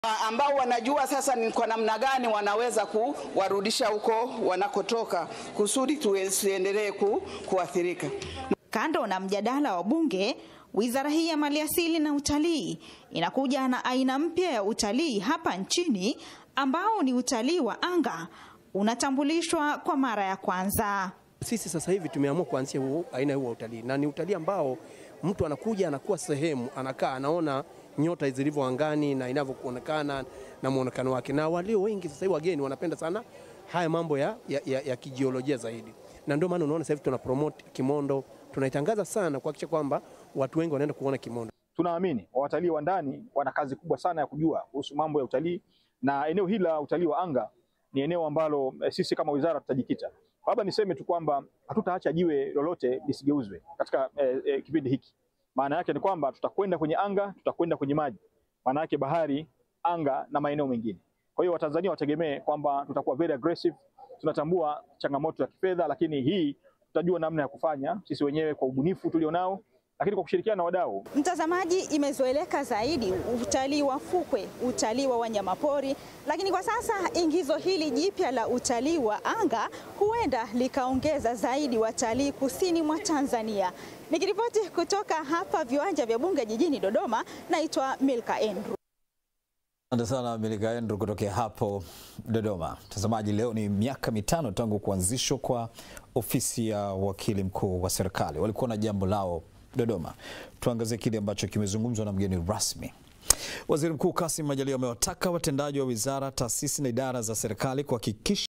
ambao wanajua sasa ni kwa namna gani wanaweza kuwarudisha huko wanakotoka kusudi tusiendelee ku, kuathirika. Kando na mjadala wa Bunge, wizara hii ya maliasili na utalii inakuja na aina mpya ya utalii hapa nchini ambao ni utalii wa anga unatambulishwa kwa mara ya kwanza. Sisi sasa hivi tumeamua kuanzia huo aina huo utalii, na ni utalii ambao mtu anakuja anakuwa sehemu, anakaa, anaona nyota zilivyo angani na inavyoonekana na muonekano wake, na walio wengi sasa hivi wageni wanapenda sana haya mambo ya, ya, ya, ya kijiolojia zaidi, na ndio maana unaona sasa hivi tuna promote Kimondo, tunaitangaza sana kuhakikisha kwamba watu wengi wanaenda kuona Kimondo. Tunaamini watalii wa ndani wana kazi kubwa sana ya kujua kuhusu mambo ya utalii, na eneo hili la utalii wa anga ni eneo ambalo eh, sisi kama wizara tutajikita. Labda niseme tu kwamba hatutaacha jiwe lolote lisigeuzwe katika eh, eh, kipindi hiki. Maana yake ni kwamba tutakwenda kwenye anga, tutakwenda kwenye maji, maana yake bahari, anga na maeneo mengine. Kwa hiyo Watanzania wategemee kwamba tutakuwa very aggressive. Tunatambua changamoto za kifedha, lakini hii tutajua namna ya kufanya sisi wenyewe kwa ubunifu tulionao, lakini kwa kushirikiana na wadau. Mtazamaji, imezoeleka zaidi utalii wa fukwe, utalii wa wanyamapori, lakini kwa sasa ingizo hili jipya la utalii wa anga huenda likaongeza zaidi watalii kusini mwa Tanzania. Nikiripoti kutoka hapa viwanja vya Bunge jijini Dodoma, naitwa Milka Andrew. Asante sana Milika Andrew kutokea hapo Dodoma. Mtazamaji, leo ni miaka mitano tangu kuanzishwa kwa ofisi ya wakili mkuu wa serikali. Walikuwa na jambo lao Dodoma. Tuangazie kile ambacho kimezungumzwa na mgeni rasmi. Waziri Mkuu Kassim Majaliwa amewataka watendaji wa wizara, taasisi na idara za serikali kuhakikisha